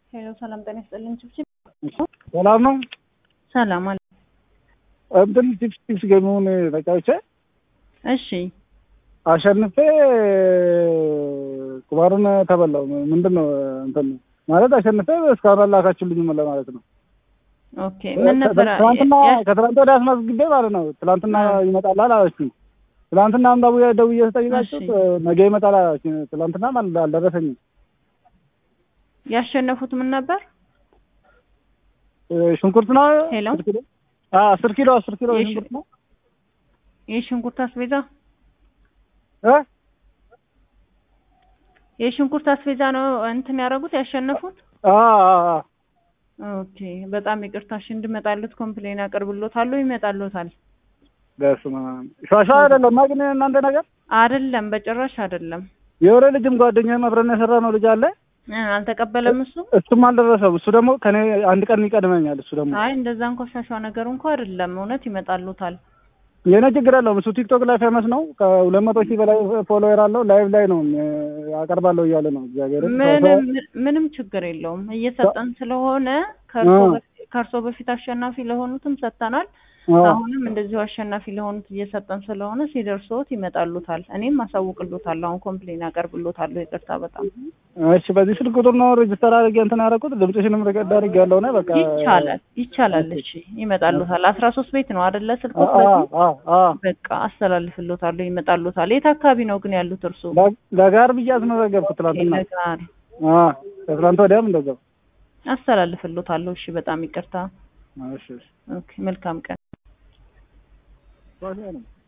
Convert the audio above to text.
ሄሎ ሰላም ጤና ይስጥልኝ። ችብችብ ሰላም ነው። ሰላም አለ። እንትን ቺፕስ ቺፕስ ገሚውን ተጫውቼ እሺ አሸንፌ ቁማሩን ተበላው። ምንድን ነው እንትን ማለት አሸንፌ እስካሁን አላካችሁልኝም ለማለት ነው። ኦኬ ምን ነበረ? ትናንትና ያ- ከትናንት ወዲያ አስመዝግቤ ማለት ነው። ትናንትና ይመጣላል አላችሁኝ። ትናንትና አንባቡ ደውዬ ስጠይቃችሁ እሺ። ነገ ይመጣል አላችሁኝ። ትናንትና አልደረሰኝም። ያሸነፉት ምን ነበር? እ፣ ሽንኩርት ነው ሄሎ? አስር ኪሎ አ፣ አስር ኪሎ አስር ኪሎ የሽ- ሽንኩርት ነው የሽንኩርት አስቤዛ እ የሽንኩርት አስቤዛ ነው እንትን ያደረጉት ያሸነፉት። አ አ አ ኦኬ በጣም ይቅርታሽ እንድመጣሉት ኮምፕሌን አቀርብሎታለሁ። ይመጣሉታል። በስመ አብ ሸዋሸዋ አይደለም ግን እናንተ ነገር አይደለም በጭራሽ አይደለም። የወሬ ልጅም ጓደኛዬም አብረን የሰራ ነው ልጅ አለ እ፣ አልተቀበለም እሱ። እሱም አልደረሰም። እሱ ደግሞ ከኔ አንድ ቀን ይቀድመኛል። እሱ ደግሞ አይ እንደዛ እንኳ ሻሻ ነገር እንኳ አይደለም። እውነት ይመጣሉታል። የኔ ችግር የለውም። እሱ ቲክቶክ ላይ ፌመስ ነው። ከሁለት መቶ ሺህ በላይ ፎሎወር አለው። ላይቭ ላይ ነው እ፣ አቀርባለሁ እያለ ነው። እግዚአብሔር ምንም ምንም ችግር የለውም። እየሰጠን ስለሆነ ከእርሶ አዎ። በፊት- ከእርሶ በፊት አሸናፊ ለሆኑትም ሰጥተናል። አሁንም እንደዚሁ አሸናፊ ለሆኑት እየሰጠን ስለሆነ ሲደርሶት ይመጣሉታል። እኔም አሳውቅሎታለሁ። አሁን ኮምፕሌን አቀርብሎታለሁ። ይቅርታ በጣም እሺ፣ በዚህ ስልክ ቁጥር ነው ሬጅስተር አድርጌ እንትን ያደረኩት። ድምፅሽንም ሪከርድ አድርጌ ያለው ነው። በቃ ይቻላል ይቻላል። እሺ ይመጣሉታል። አስራ ሶስት ቤት ነው አይደለ? ስልክ አ አ አ አ በቃ አስተላልፍሎታለሁ። ይመጣሉታል። የት አካባቢ ነው ግን ያሉት እርሱ? ለ- ለጋር ብዬ አስመዘገብኩት ትናንትና። ይነግራል። አ ከትናንት ወዲያም እንደዛው። አስተላልፍሎታለሁ። እሺ በጣም ይቅርታ። እሺ እሺ ኦኬ መልካም ቀን። ባሽ ነው